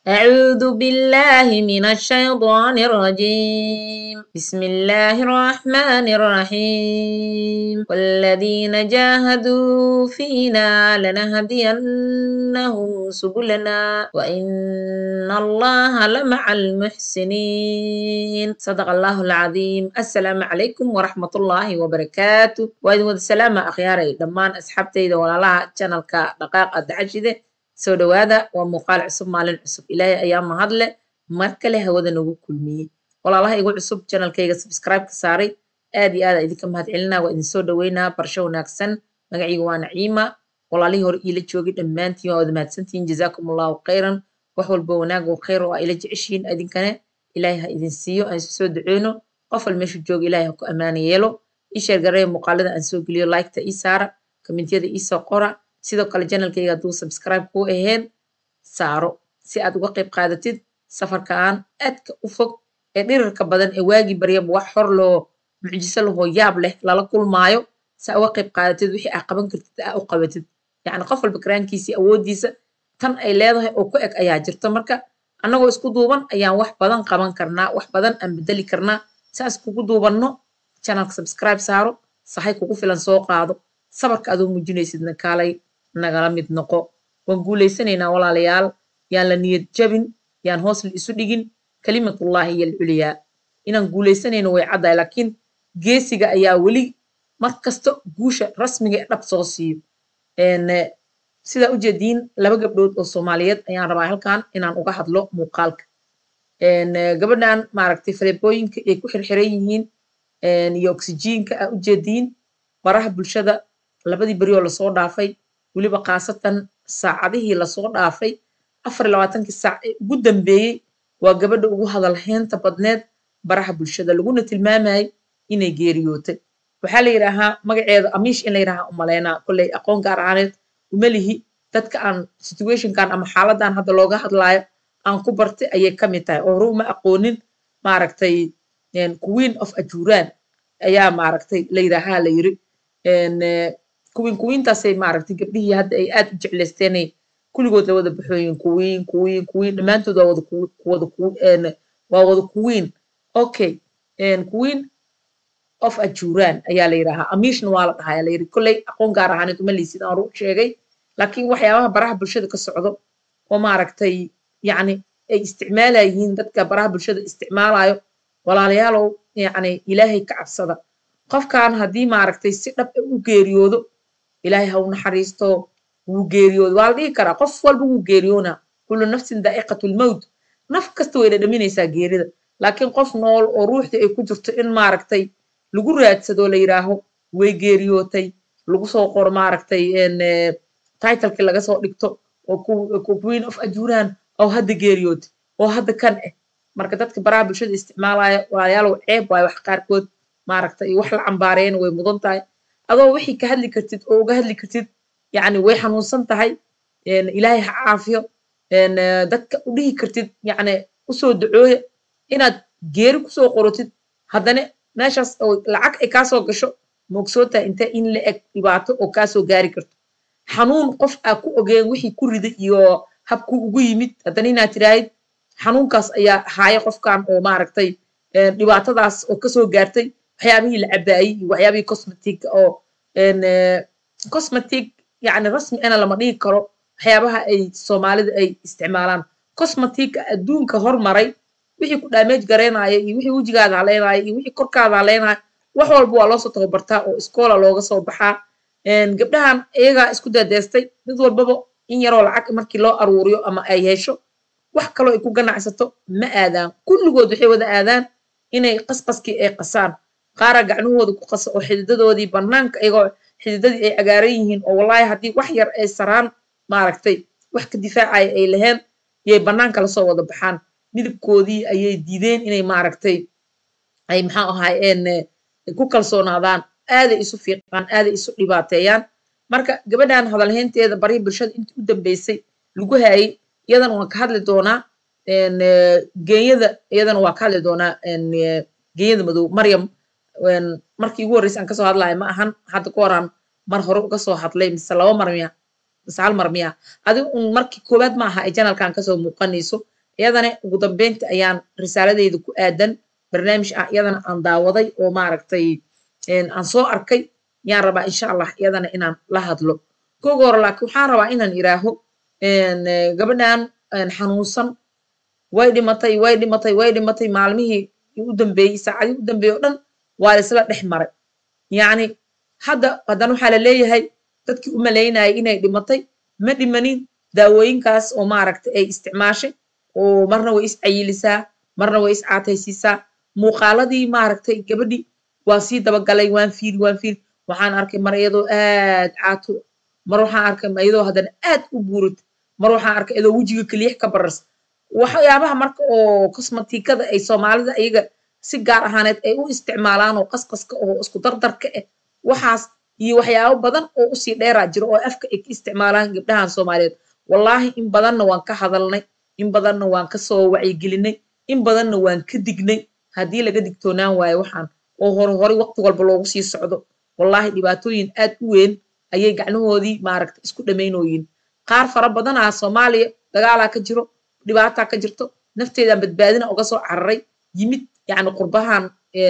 أعوذ بالله من الشيطان الرجيم بسم الله الرحمن الرحيم والذين جاهدوا فينا لنهدينهم سبلنا وإن الله لمع المحسنين صدق الله العظيم السلام عليكم ورحمة الله وبركاته وإذن السلام أخياري دمان أصحابتي ولا لها channelka دقائق الدعشدة soo dhowaada waa muuqaal cusub maalin cusub ilaahay ayaa mahadle mar kale hawada nagu kulmiyey walaalaha igu cusub janalkayga subscribe ka saaray aad iyo aad aa idinka mahad celinaa waa idin soo dhoweynaa barsho wanaagsan magaciiga waa naciima walaalihii hore iila joogay dhammaantiin waa wada mahadsantihiin jazaakum allahu khayran wax walba wanaag oo khayr oo aa ila jeceshiin idinkane ilaahay ha idin siiyo aan isu soo duceyno qof wal meeshu jooga ilaahay ha ku ammaana yeelo ii sheergareeya muuqaalada aan soo geliyo liketa ii saara kommentiyada ii soo qora sidoo kale janalkayga hadduu subscribe kuu ahayn saaro si aad uga qayb qaadatid safarkaan aadka u fog ee dhirirka badan ee waagii baryaba wax hor loo mucjiso lahoo yaab leh lala kulmaayo si aa uga qayb qaadatid wixii aa qaban kartid aa u qabatid yacni qof walba karaankiisii awooddiisa tan ay leedahay oo ku eg ayaa jirto marka annagoo isku duuban ayaan wax badan qaban karnaa wax badan aan bedeli karnaa saas kugu duubanno janalka subscribe saaro sahay kugu filan soo qaado sabarka adoo muujinaysidna kaalay nagala mid noqo waan guulaysanaynaa walaalayaal yaan la niyad jabin yaan hoos la isu dhigin kalimatullaahi iyo alculyaa inaan guulaysanayno way caddahay laakiin geesiga ayaa weli mar kasta guusha rasmiga ee dhab soo siiyo sidaa ujeediin laba gabdhood oo soomaaliyeed ayaan rabaa halkan inaan uga hadlo muuqaalka gabadhan maaragtay faleebooyinka ay ku xirxiran yihiin iyo oksijiinka aa ujeediin baraha bulshada labadii beri oo lasoo dhaafay weliba khaasatan saacadihii lasoo dhaafay afar iyo labaatankii saac ee ugu dambeeyey waa gabadha ugu hadal heenta badneed baraha bulshada laguna tilmaamayay inay geeriyootay waxaa la yidhaahaa magaceeda amiish in la yidhaahaa umaleynaa kolley aqoon gaar ahaaneed umalihi dadka aan situationkan ama xaaladan hadda looga hadlaayo aan ku bartay ayay ka mid tahay oo hore uma aqoonin maaragtay queen of ajuuraan ayaa maaragtay la yidhaahaa la yiri kuwiin kuwiintaasay maaragtay gabdhihii hadda ay aad u jeclaysteenay kulligood la wada baxooyin kuwiin kuwiin kuwiin dhammaantood waa wada wada waa wada kuwiin okay queen of ajuuraan ayaa la yidhaahaa amiishna waa la dhahaa la yiri kolley aqoon gaar ahaaneed uma liisid aan ru sheegay laakiin waxyaabaha baraha bulshada ka socdo oo maaragtay yacni ay isticmaalayihiin dadka baraha bulshada isticmaalayo walaalayaalow yacni ilaahay ka cabsada qofkan haddii maaragtay si dhab u geeriyoodo ilaahay ha u naxariisto wuu geeriyoodo waa la dhihi karaa qof walba wuu geeriyoonaa kullu nafsin daa'iqatulmowt naf kasta way dhadhaminaysaa geerida laakiin qof nool oo ruuxdii ay ku jirto in maaragtay lagu raadsado la yidhaaho way geeriyootay lagu soo qoro maaragtay titlekii laga soo dhigto oo queen of ajuuraan oo hadda geeriyootay oo hadda kan ah marka dadka baraha bulshada isticmaalaya walaalayaalow ceeb waayo wax qaarkood maaragtay wax la cambaareena way mudan tahay adoo wixii ka hadli kartid oo uga hadli kartid yacni way xanuunsan tahay ilaahay ha caafiyo dadka u dhihi kartid yacni usoo dacooya inaad geeri kusoo qorotid haddana meeshaas oo lacag ay kaasoo gasho ma ogsoon tahay intee in la eg dhibaato oo kaasoo gaari karto xanuun qof aa ku ogeen wixii ku riday iyo habku ugu yimid haddana inaad tiraahid xanuunkaas ayaa haaya qofkan oo maaragtay dhibaatadaas oo kasoo gaartay waxyaabihii la cabaayey iyo waxyaabihii cosmetic oo cosmetic yacni rasmi ana lama dhihi karo waxyaabaha ay soomaalida ay isticmaalaan cosmetica adduunka hormaray wixii ku damage garaynaya iyo wixii wejigaada haleynaya iyo wixii korkaada haleynaya wax walba waa loosoo tababartaa oo iskoola looga soo baxaa gabdhahan iyagaa isku dadeestay mid walbaba in yaroo lacag markii loo aruuriyo ama ay hesho wax kaloo ay ku ganacsato ma aadaan kulligood waxay wada aadaan inay qasqaskii ay qasaan qaara gacnahooda ku qasa oo xididadoodii bannaanka iyagoo xididadii ay cagaaran yihiin oo wallaahi haddii wax yar ay saraan maaragtay wax ka difaacaya ay laheen yay bannaanka lasoo wada baxaan midabkoodii ayay diideen inay maaragtay ay maxaa ahaayeen ku kalsoonaadaan aaday isu fiiqaan aaday isu dhibaateeyaan marka gabadhan hadalhaynteeda barihii bulshada intii u dambeysay lagu haayay iyadana waan ka hadli doonaa geenyada iyadana waa ka hadli doonaa geenyada madow maryam markii ugu horreysay aan kasoo hadlayo ma ahan hadda ka horaan mar hore uga soo hadlay mise laba mar miya mise hal mar miya adiga un markii koowaad ma aha ay janalkan kasoo muuqanayso iyadana ugu dambeynta ayaan risaaladeyda ku aadan barnaamij ah iyadana aan daawaday oo maaragtay aan soo arkay yaan rabaa insha allah iyadana inaan la hadlo koga hore laakiin waxaan rabaa inaan iraaho gabadhan xanuunsan way dhimatay way dhimatay way dhimatay maalmihii u dambeeyey saacadii u dambeeyey o dhan waa laisla dhex maray yacni hadda haddana waxaa la leeyahay dadkii u malaynayay inay dhimatay ma dhimanin daawooyinkaas oo maaragtay ay isticmaashay oo marna way is cayilisaa marna way is caataysiisaa muuqaaladii maaragtay gabadhii waa sii dabagalay waan fiiri waan fiiri waxaan arkay mar iyadoo aad caato mar waxaan arkay iyadoo haddana aad u buurid mar waxaan arkay iyadoo wejiga keliix ka barars waxyaabaha marka oo kosmatikada ay soomaalida iyaga si gaar ahaaneed ay u isticmaalaan oo qasqaska oo isku dardarka ah waxaas iyo waxyaabo badan oo usii dheeraa jiro oo afka ay ka isticmaalaan gabdhahan soomaaliyeed wallaahi in badanna waan ka hadalnay in badanna waan kasoo wacyigelinay in badanna waan ka dignay haddii laga digtoonaan waayo waxaan oo hore hore waqti walba loogu sii socdo wallaahi dhibaatooyin aad u weyn ayay gacnahoodii maaragta isku dhammaynooyin qaar fara badanaa soomaaliya dagaalaa ka jiro dhibaataa ka jirto nafteedaan badbaadina uga soo cararay yimid yacni qurbahan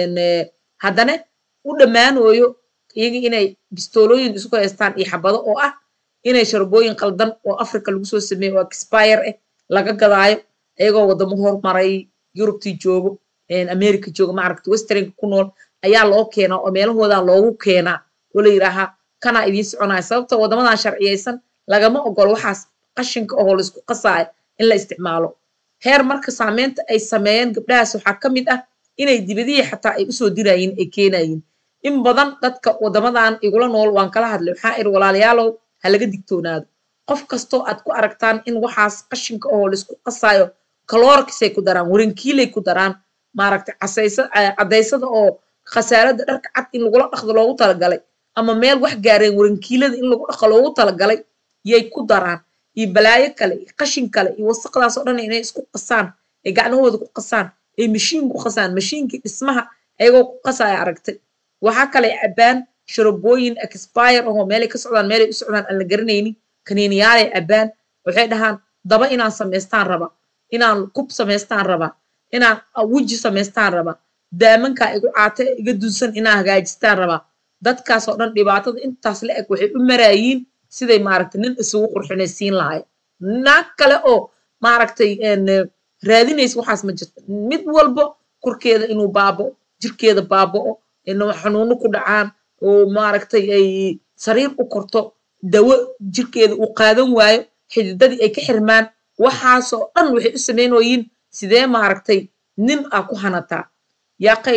haddana u dhammaanooyo iyaga inay bistoolooyin isku haystaan iyo xabado oo ah inay sharbooyin qaldan oo africa lagu soo sameeyo oo expire ah laga gadaayo iyagoo waddamo hormaray yurubtii joogo america jooga maaragta westernka ku nool ayaa loo keenaa oo meelahoodaa loogu keenaa oo la yidhaahaa kanaa idiin soconaya sababta waddamadan sharciyaysan lagama ogolo waxaas qashinka oo laisku qasaayo in la isticmaalo heer marka saameynta ay sameeyeen gabdhahaas waxaa ka mid ah inay dibadihii xataa ay usoo dirayiin ay keenayiin in badan dadka waddamadan igula nool waan kala hadlay waxaa iri walaalayaalow ha laga digtoonaado qof kastoo aad ku aragtaan in waxaas qashinka oo laisku qasaayo kaloorkisay ku daraan warankiilay ku daraan maaragtay casaysa caddaysada oo khasaarada dharka cad in lagula dhaqdo loogu talagalay ama meel wax gaareen warankiilada in lagu dhaqo loogu talagalay yay ku daraan iyo balaayo kale iyo qashin kale iyo wasaqdaas oo dhan inay isku qasaan ay gacnahooda ku qasaan ay mashiin ku qasaan mashiinkii dhismaha ayagoo ku qasaya aragtay waxaa kale cabbaan sharabooyin expire ahoo meelay ka socdaan meelay u socdaan aan la garanaynin kaniiniyaalay cabbaan waxay dhahaan daba inaan samaystaan raba inaan kub samaystaan raba inaan weji samaystaan raba daamankaa igu caate iga dunsan inaan hagaajistaan rabaa dadkaas oo dhan dhibaatada intaas la eg waxay u maraayiin siday maaragtay nin isugu qurxinaysiin lahay naag kale oo maaragtay raadinaysa waxaas ma jirto mid walbo korkeeda inuu baaba'o jirkeeda baaba'o xanuuno ku dhacaan oo maaragtay ay sariir u korto dawo jirkeeda uu qaadan waayo xididadii ay ka xirmaan waxaasoo dhan waxay u samaynoyiin sidee maaragtay nin aa ku hanataa yaaqay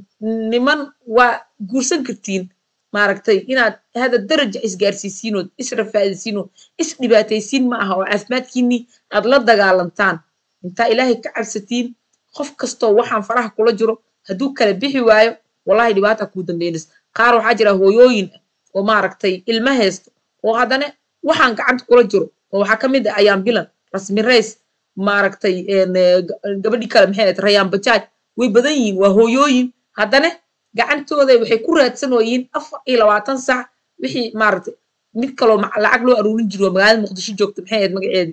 niman waa guursan kartiin maaragtay inaad hada daraja isgaarsiisiinood israfaadisiinood isdhibaataysiin ma aha oo caafimaadkiinii aad la dagaalantaan intaa ilaahay ka cabsatiin qof kastoo waxaan faraha kula jiro hadduu kala bixi waayo wallahi dhibaata kuu dambeynaysa qaar waxaa jira hooyooyin ah oo maaragtay ilma haysto oo haddana waxaan gacanta kula jiro oo waxaa ka mid ah ayaan bilan rasmi rays maaragtay gabadhii kale maxay ahayd rayaan bajaaj way badan yihiin waa hooyooyin haddana gacantooda waxay ku raadsanoyiin afar iyo labaatan sac wixii maaragtay mid kaloo lacag loo aruurin jiro oo magaalada muqdisho joogta maxay ahayd magaceedi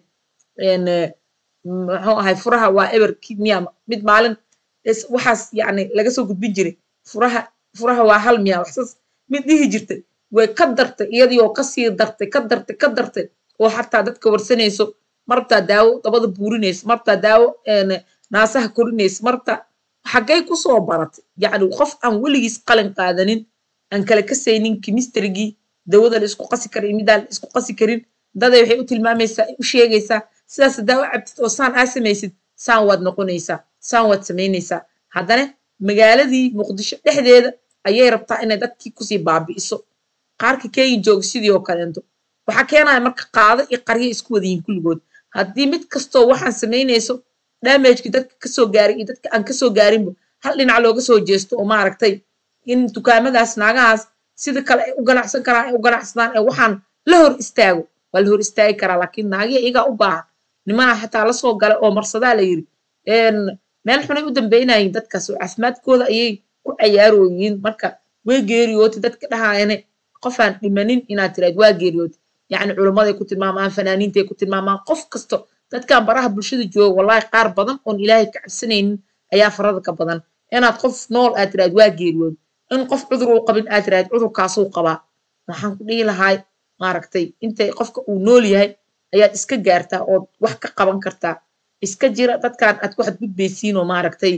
muxuu ahay furaha waa eber miya mid maalin waxaas yacni laga soo gudbin jiray furaha furaha waa hal miya waxsaas mid dhihi jirtay way ka dartay iyadii oo kasii dartay ka dartay ka dartay oo xataa dadka warsanayso marabtaa daawo dabada buurinayso marabtaa daawo naasaha korinayso marabtaa xaggay kusoo baratay yacni qof aan weligiis qalin qaadanin aan kala kasaynin kimisterigii dawada la isku qasi karin midaan la isku qasi karin daday waxay u tilmaamaysaa u sheegaysaa sidaas daawo cabtid oo saan aa samaysid saan waad noqonaysaa saan waad samaynaysaa haddana magaaladii muqdisho dhexdeeda ayay rabtaa inay dadkii kusii baabi'iso qaarka kenya jooga sidii oo kaleento waxaa keenaya marka qaado iyo qaryo isku wadayihin kulligood haddii mid kastoo waxaan samaynayso damagekii dadka kasoo gaaray iyo dadka aan kasoo gaarinba hal dhinac looga soo jeesto oo maaragtay in dukaamadaas naagahaas sida kale ay u ganacsan karaan ay u ganacsadaan ee waxaan la hor istaago waa la hor istaagi karaa laakiin naagiya iyagaa u baahan nimanaa xataa lasoo galay oo marsadaa la yiri meel xunay u dambaynayiin dadkaas oo caafimaadkooda ayay ku cayaarooyiin marka way geeriyootay dadka dhahaayane qofaan dhimanin inaad tiraad waa geeriyootay yacni culimmaday ku tilmaamaan fanaaniintay ku tilmaamaan qof kasto dadkan baraha bulshada jooga wallahi qaar badan oon ilaahay ka cabsanaynin ayaa farada ka badan inaad qof nool aad tiraad waa geeriyood in qof cudur uu qabin aad tiraad cudurkaasuu qabaa waxaan ku dhihi lahay maaragtay intay qofka uu nool yahay ayaad iska gaartaa ood wax ka qaban kartaa iska jira dadkan aad ku xadgudbaysiin oo maaragtay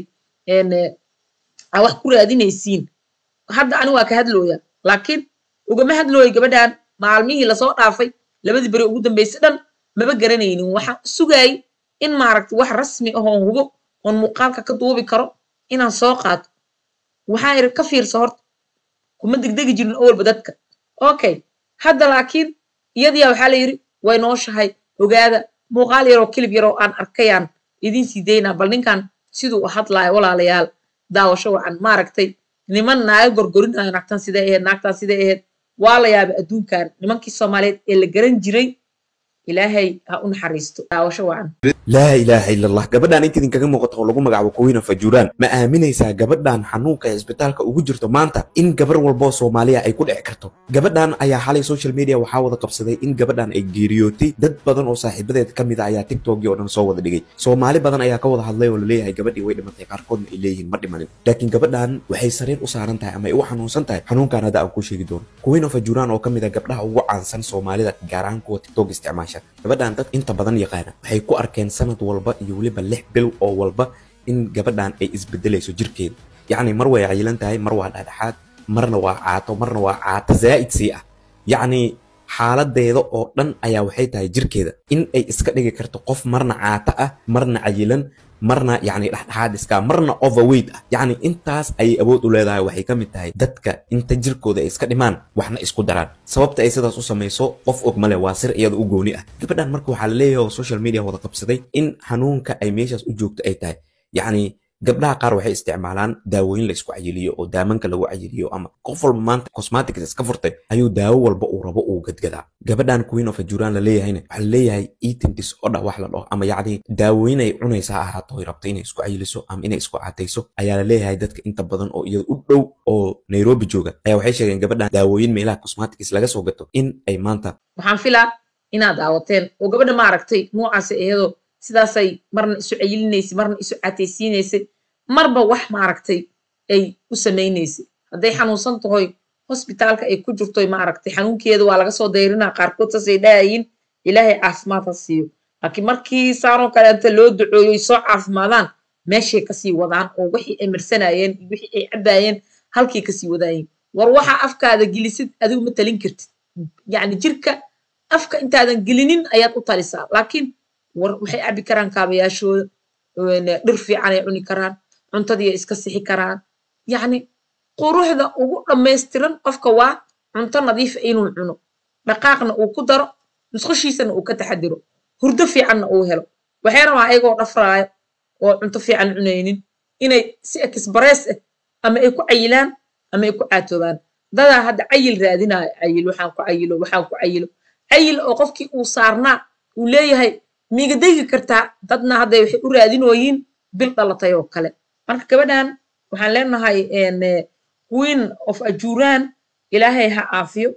aa wax ku raadinaysiin hadda ani waa ka hadlooya laakiin ugama hadlooyo gabadhan maalmihii lasoo dhaafay labadii beri ugu dambeysay dhan maba garanaynin waxaan sugayay in maaragtay wax rasmi ahoon hubo oon muuqaalka ka duubi karo inaan soo qaato waxaan iri ka fiirsa horta kuma degdegi jirin owalba dadka okay hadda laakiin iyadiyaa waxaa la yidhi way nooshahay ogaada muuqaal yaroo kilib yaroo aan arkayaan idiin sii daynaa bal ninkan siduu u hadlaayo walaalayaal daawasho wacan maaragtay niman naaga gorgorinayo naagtan siday ahayd naagtan siday ahayd waa la yaabay adduunkan nimankii soomaaliyeed ee la garan jiray ilaahay ha u naxariisto daawasho wacan laa ilaaha ila allah gabadhan inta idinkaga muuqato oo lagu magacaabo kuwiina fajuuraan ma aaminaysaa gabadhan xanuunka ee isbitaalka ugu jirto maanta in gabar walboo soomaaliya ay ku dhici karto gabadhan ayaa xalay social media waxaa wada qabsaday in gabadhan ay geeriyootay dad badan oo saaxiibadeed ka mid a ayaa tiktokii oo dhan soo wada dhigay soomaali badan ayaa ka wada hadlay oo laleeyahay gabadhii way dhimatay qaarkoodna ay leeyihiin ma dhimanin laakiin gabadhan waxay sariir u saaran tahay ama ay u xanuunsan tahay xanuunkan hadda aan kuu sheegi doono kuwiina fajuuraan oo ka mid a gabdhaha ugu caansan soomaalida gaar ahaan kuwa tiktok isticmaasha gabadhan dad inta badan yaqaana waxay ku arkeen sanad walba iyo weliba lix bil oo walba in gabadhan ay isbedelayso jirkeeda yacni mar way cayilan tahay mar waa dhexdhexaad marna waa caato marna waa caato zaa'id sii ah yacni xaaladeeda oo dhan ayaa waxay tahay jirkeeda in ay iska dhigi karto qof marna caato ah marna cayilan marna yacni dhexdhexaad iska marna overweight ah yacni intaas ayay awood u leedahay waxay ka mid tahay dadka inta jirkooda ay iska dhimaan waxna isku daraan sababta ay sidaas u samayso qof og male waa sir iyada u gooni ah gabadhan marka waxaa la leeyahay oo social media wada qabsaday in xanuunka ay meeshaas u joogto ay tahay yacni gabdhaha qaar waxay isticmaalaan daawooyin la isku cayiliyo oo daamanka lagu cayiliyo ama qof walba maanta cosmetics iska furtay ayuu daawo walba uu rabo uu gadgadaa gabadhan queen of ajuraan la leeyahayna waxaa la leeyahay eating disorder wax la dhaho ama yacni daawooyin ay cunaysa ha ahaato ay rabto inay isku cayiliso ama inay isku catayso ayaa la leeyahay dadka inta badan oo iyada u dhow oo nairobi jooga ayaa waxay sheegeen gabadhan daawooyin meelaha cosmetics laga soo gato in ay maanta waxaan filaa inaad daawateen oo gabadha maaragtay noocaas iyadoo sidaasay marna isu cayilinaysay marna isu cataysiinaysay marba wax maaragtay ay u samaynaysay hadday xanuunsan tahoy hosbitaalka ay ku jirto maaragtay xanuunkeeda waa laga soo dayrinaa qaarkood saasay dhahayiin ilaahay caafimaad ha siiyo laakiin markii saanoo kaleenta loo ducooyo ay soo caafimaadaan meeshay kasii wadaan oo wixii ay marsanayeen iyo wixii ay cabaayeen halkay kasii wadaayeen war waxaa afkaada gelisid adigu ma talin kartid yacni jirka afka intaadan gelinin ayaad u talisaa laakiin war waxay cabi karaan kaabayaashooda dhir fiican ay cuni karaan cuntadii ay iska sixi karaan yacni quruxda ugu dhammaystiran qofka waa cunto nadiifa inuu cuno dhaqaaqna uu ku daro musqushiisana uu ka taxadiro hurdo fiicanna uu helo waxay rabaa ayagoo dhafraayo oo cunto fiican cunaynin inay si express ah ama ay ku cayilaan ama ay ku caatoobaan dadaa hadda cayil raadinaayo cayil waxaan ku cayilo waxaan ku cayilo cayil oo qofkii uu saarnaa uu leeyahay miiga degi kartaa dadna hadday waxay u raadinooyiin bil dhalatay oo kale marka gabadhan waxaan leenahay queen of ajuraan ilaahay ha caafiyo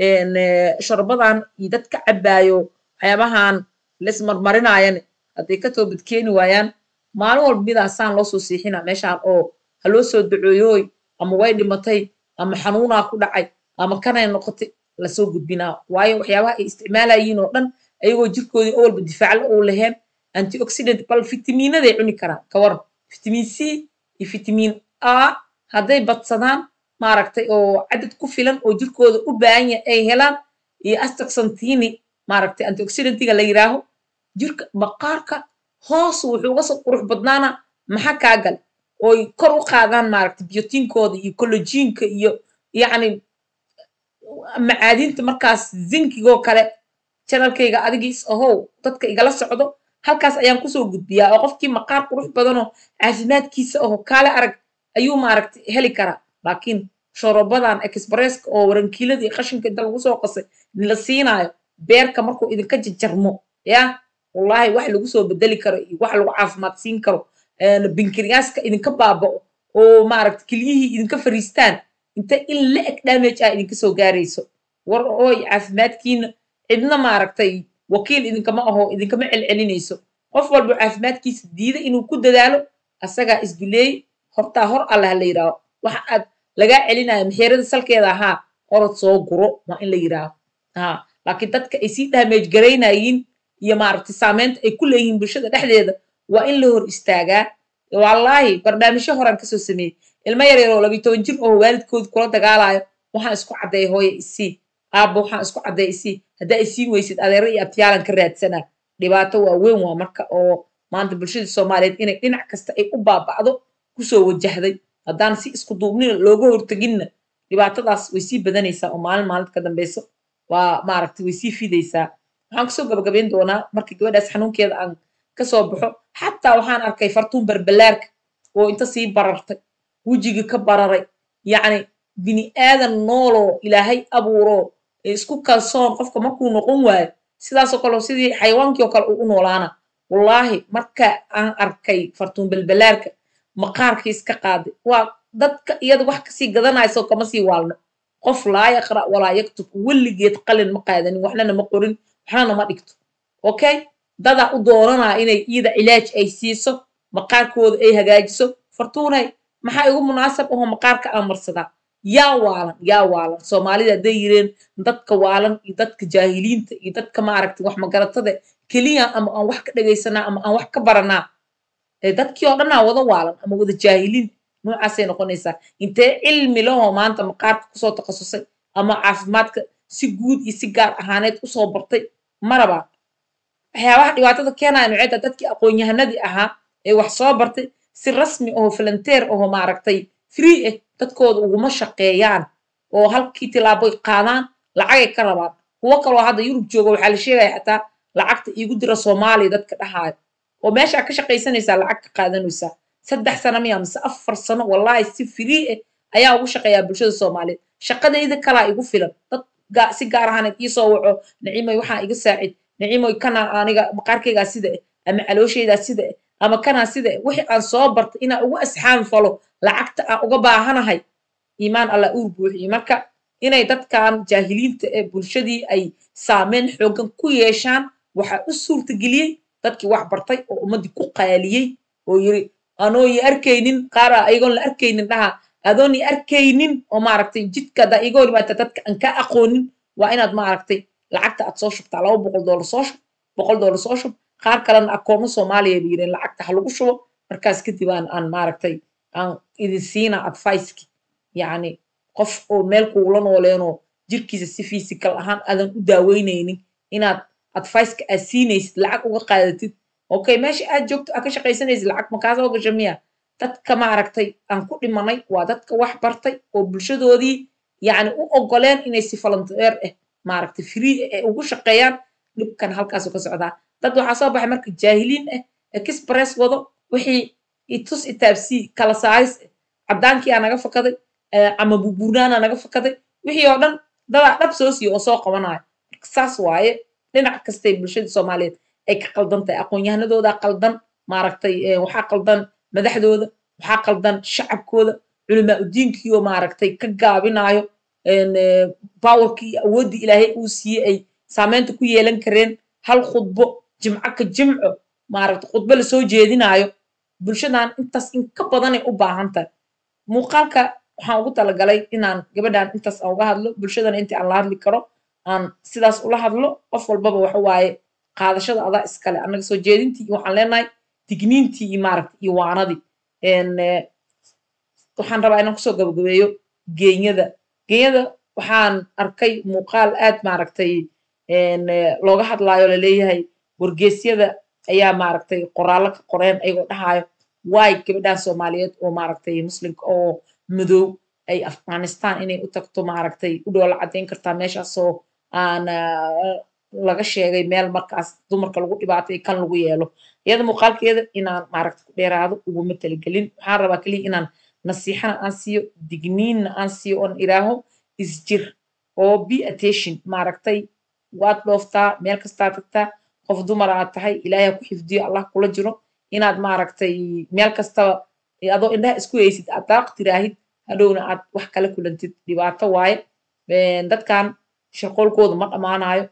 sharbadan iyo dadka cabaayo waxyaabahan laismarmarinayan hadday ka toobadkeeni waayaan maalin walba midaasaan loo soo siixina meeshaan oo ha loo soo duceeyooy ama way dhimatay ama xanuunaa ku dhacay ama kanay noqotay lasoo gudbinaa waayo waxyaabaha ay isticmaalayiin oo dhan ayagoo jirkoodii oo walba difaacla uu laheen antioxidant bal fitamiinaday cuni karaan ka waran fitamiin c iyo fitamiin a hadday badsadaan maaragtay oo cadad ku filan oo jirkooda u baahan yahay ay helaan iyo astaxantini maaragtay antioxidantiga la yiraaho jirka maqaarka hoos wuxuu uga soo qurux badnaana maxaa kaa gal ooy kor u qaadaan maaragtay biotiinkooda iyo collajiinka iyo yacni macaadinta markaas zinkigoo kale janalkayga adigiis ahow dadka igala socdo halkaas ayaan kusoo gudbiyaa oo qofkii maqaar qurux badanoo caafimaadkiisa aho kaale arag ayuu maaragtay heli karaa laakiin shorobadan expresska oo warankiiladii qashinka inta lagu soo qasay la siinaayo beerka markuu idinka jajarmo ya wallahi wax lagu soo bedeli karo iyo wax lagu caafimaad siin karo binkiriyaaska idinka baaba'o oo maaragtay kelyihii idinka fariistaan inta in la eg damage ah idinka soo gaarayso war ooy caafimaadkiina cidna maaragtay wakiil idinkama aho idinkama celcelinayso qof walba caafimaadkiisa diida inuu ku dadaalo asagaa isduleey hortaa hor alla ha la yidhaaho waxa aad lagaa celinayo maxeerada salkeeda ahaa orod soo guro waa in la yidhaaho ha laakiin dadka ay sii dhaameej garaynayiin iyo maaragtay saameynta ay ku leeyihiin bulshada dhexdeeda waa in la hor istaagaa wallaahi barnaamijyo horaan kasoo sameeyey ilmo yar yaroo labiyi toban jir oo waalidkooda kula dagaalayo waxaan isku caddeeya hooye isii aabba waxaan isku caddeeya isii haddaa isiin weysid adeero iyo abtiyaalan ka raadsanaa dhibaato waa weyn waa marka oo maanta bulshada soomaaliyeed inay dhinac kasta ay u baaba'do kusoo wajahday haddaan si isku duubnina looga horteginna dhibaatadaas way sii badanaysaa oo maalin maalinta ka dambeyso waa maaragtay way sii fidaysaa waxaan kusoo gabagabayn doonaa markii gabadhaas xanuunkeeda aan kasoo baxo xataa waxaan arkay fartuun berbelaarka oo inta sii barartay wejigii ka bararay yacni bini aadan nooloo ilaahay abuuroo isku kalsoon qofka markuu noqon waayo sidaasoo kale sidii xayawaankii oo kale uu u noolaana wallaahi marka aan arkay fartuun belbelaarka maqaarkii iska qaaday waa dadka iyada wax kasii gadanayso kama sii waalno qof laa yaqra' walaa yaktub weligeed qalin ma qaadanin waxnana ma qorin waxnana ma dhigto okay dadaa u dooranaa inay iyada cilaaj ay siiso maqaarkooda ay hagaajiso fartuunay maxaa igu munaasab aho maqaarka aan marsadaa yaa waalan yaa waalan soomaalida hadday yireen dadka waalan iyo dadka jaahiliinta iyo dadka maaragtay wax magaratada keliya ama aan wax ka dhegaysanaa ama aan wax ka baranaa dadkii oo dhanaa wada waalan ama wada jaahiliin noocaasay noqonaysaa intee cilmi lahoo maanta maqaarka kusoo takhasusay ama caafimaadka si guud iyo si gaar ahaaneed usoo bartay marabaa waxyaabaha dhibaatada keenaya nuceeda dadkii aqoon-yahanadii ahaa ee wax soo bartay si rasmi aho volunteer aho maaragtay free ah dadkooda uguma shaqeeyaan oo halkii tilaaboy qaadaan lacagay ka rabaan kuwo kaloo hadda yurub jooga waxaa la sheegaya xataa lacagta iigu dira soomaaliya dadka dhahaayo oo meeshaa ka shaqaysanaysaa lacag ka qaadanaysaa saddex sano miya mise afar sano wallaahi si free ah ayaa ugu shaqeeyaa bulshada soomaaliyeed shaqadayda kalaa igu filan dad si gaar ahaaneed iisoo waco nacimoy waxaa iga saacid nacimoy kanaa aniga maqaarkaygaa sida ah ama calooshaydaa sida ah ama kanaa sida ah wixii aan soo bartay inaan ugu asxaan falo lacagta aan uga baahanahay iimaan allah uur buuxiye marka inay dadkan jaahiliinta ee bulshadii ay saameyn xoogan ku yeeshaan waxaa u suurtageliyey dadkii wax bartay oo ummaddii ku qaaliyey oo yiri anoo i arkaynin qaara ayagoon la arkaynin dhaha adoon i arkaynin oo maaragtay jidka haddaa iga hor imaata dadka aan kaa aqoonin waa inaad maaragtay lacagta aad soo shubtaa laba boqol doolar soo shub boqol doolar soo shub qaar kalena akoonno soomaaliya bay yireen lacagta ha lagu shubo markaas kadib aan aan maaragtay aan idin siina adviceki yacni qof oo meel kuula nooleenoo jirkiisa si physical ahaan aadan u daaweynaynin inaad adviceka aad siinaysid lacag uga qaadatid okay meesha aad joogto aad ka shaqaysanaysid lacag makaa soo gasha miya dadka maaragtay aan ku dhimanay waa dadka wax bartay oo bulshadoodii yacni u ogoleen inay si volunteer ah maaragtay free ah ay ugu shaqeeyaan dhibkan halkaasuu ka socdaa dad waxaa soo baxay marka jaahiliin ah express wado wixii itus itaabsii kala saaris ah caddaankii aa naga fakaday ama buburnaana naga fakaday wixii oo dhan dadaa dhab soo siiyo oo soo qabanayo marka saas waaye dhinac kastay bulshada soomaaliyeed ay ka qaldan tahay aqoon-yahanadoodaa qaldan maaragtay waxaa qaldan madaxdooda waxaa qaldan shacabkooda culamaa udiinkiioo maaragtay ka gaabinayo bawarkii iyo awooddii ilaahay uu siiyey ay saameynta ku yeelan kareen hal khudbo jimco ka jimco maaragtay khudbo lasoo jeedinaayo bulshadan intaas in ka badanay u baahan tahay muuqaalka waxaan ugu talagalay inaan gabadhan intaas aan uga hadlo bulshadana intii aan la hadli karo aan sidaas ula hadlo qof walbaba waxa waaye qaadashada adaa iskale annaga soo jeedintii waxaan leenahay digniintii iyo maaragtay iyo waanadii waxaan rabaa inaan kusoo gabagabeeyo geenyada geenyada waxaan arkay muuqaal aad maaragtay looga hadlaayo laleeyahay wargeesyada ayaa maaragtay qoraallo ka qoreen ayagoo dhahaayo waay gabadhan soomaaliyeed oo maaragtay muslimka oo madow ay afghanistan inay u tagto maaragtay u dhoola caddayn kartaa meeshaasoo aan laga sheegay meel markaas dumarka lagu dhibaatay kan lagu yeelo iyada muuqaalkeeda inaan maaragtay ku dheeraado uguma talagelin waxaan rabaa keliya inaan nasiixana aan siiyo digniinna aan siiyo oon iraaho isjir oo be attention maaragtay waad dhooftaa meel kastaa tagtaa qof dumar aad tahay ilaahay ha ku xifdiyo allah kula jiro inaad maaragtay meel kastaba adoo indhaha isku haysid aad daaq tiraahid hadhowna aad wax kala kulantid dhibaato waaye dadkan shaqoolkooda ma dhammaanayo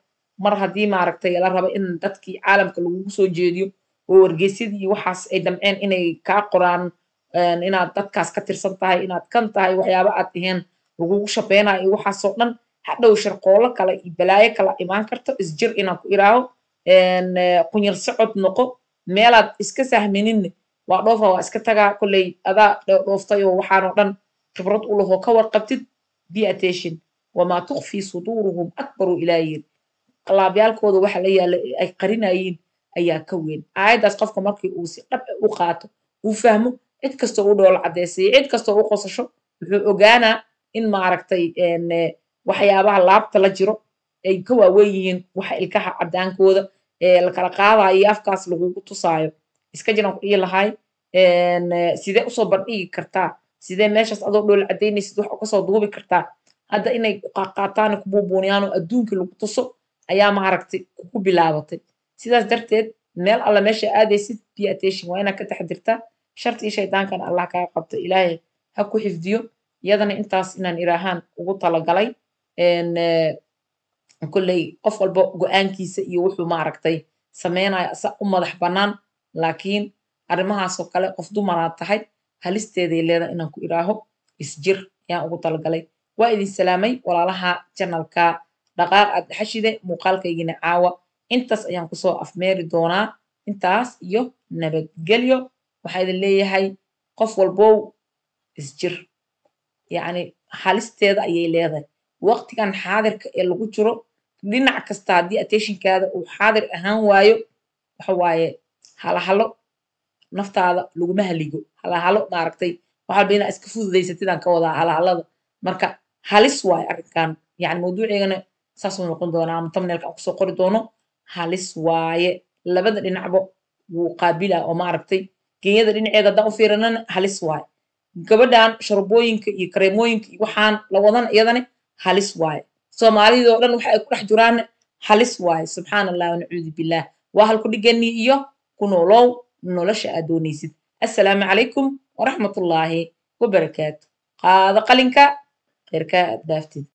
mar haddii maaragtay la rabo in dadkii caalamka lagugu soo jeediyo oo wargeysyadii iyo waxaas ay damceen inay kaa qoraan inaad dadkaas ka tirsan tahay inaad kan tahay waxyaaba aad dhiheen lagugu shaqeynayo iyo waxaasoo dhan hadhow sharqoolo kale iyo balaayo kala imaan karto isjir inaan ku iraaho qunyar socod noqo meelaad iska sahmininne waa dhoofa waa iska tagaa kolley adaa dhooftay oo waxaanoo dhan khibrad u lahoo ka warqabtid be attention wamaa tukfii suduuruhum akbaru ilaa yiri qalaabyaalkooda waxa la yaala ay qarinayeen ayaa ka weyn aayaddaas qofka markii uu si dhab u qaato uu fahmo cid kastoo u dhoolo caddeysaya cid kastoo u qosasho wuxuu ogaanaa in maaragtay waxyaabaha laabta la jiro ay ka waaweyn yihiin waxa ilkaha caddaankooda lakala qaadayo iyo afkaas lagugu tusaayo iska jiraan ku dhihi lahay sidee usoo bandhigi kartaa sidee meeshaas adoo dhool caddaynaysid wax kasoo duubi kartaa hadda inay qaataan ku buubuuniyaan oo adduunkii lagu tuso ayaa maaragtay kugu bilaabatay sidaas darteed meel alla meesha aadaysid be attention waa inaad ka taxdirtaa sharti iyo shaydaankana allah kaa qabto ilaahay ha ku xifdiyo iyadana intaas inaan iraahaan ugu talagalay kolley qof walba go-aankiisa iyo wuxuu maaragtay sameynayo asa u madax bannaan laakiin arrimahaasoo kale qof dumaraad tahay halisteeday leeda inaan ku iraaho isjir ayaan ugu talagalay waa idin salaamay walaalaha janalka dhaqaaq aad xashide muuqaalkaygina caawa intaas ayaan kusoo afmeeri doonaa intaas iyo nabadgelyo waxaa idin leeyahay qof walbow isjir yacni halisteeda ayay leedahay waqtigan xaadirka ee lagu jiro dhinac kasta haddii attentionkaada uu xaadir ahaan waayo waxa waaye halahalo naftaada laguma haligo halahalo maaragtay waxalba inaa iska fududaysatidaan ka wadaa halahalada marka halis waaye arrinkan yani mawduuceygana saasuu noqon doonaa ama tamneelka aan kusoo qori doono halis waaye labada dhinacba wuu qaabila oo maaragtay genyada dhinaceeda haddaan u fiirinana halis waaye gabadhan sharbooyinka iyo kareemooyinka iyo waxaan la wadan iyadana halis waaye soomaalidoo dhan waxa ay ku dhex jiraan halis waaye subxaan allah wanacuudu billaah waa halku dhiganii iyo ku noolow nolosha aad doonaysid assalaamu calaykum waraxmatullaahi wabarakaatu qaado qalinka kheyrkaa aad dhaaftid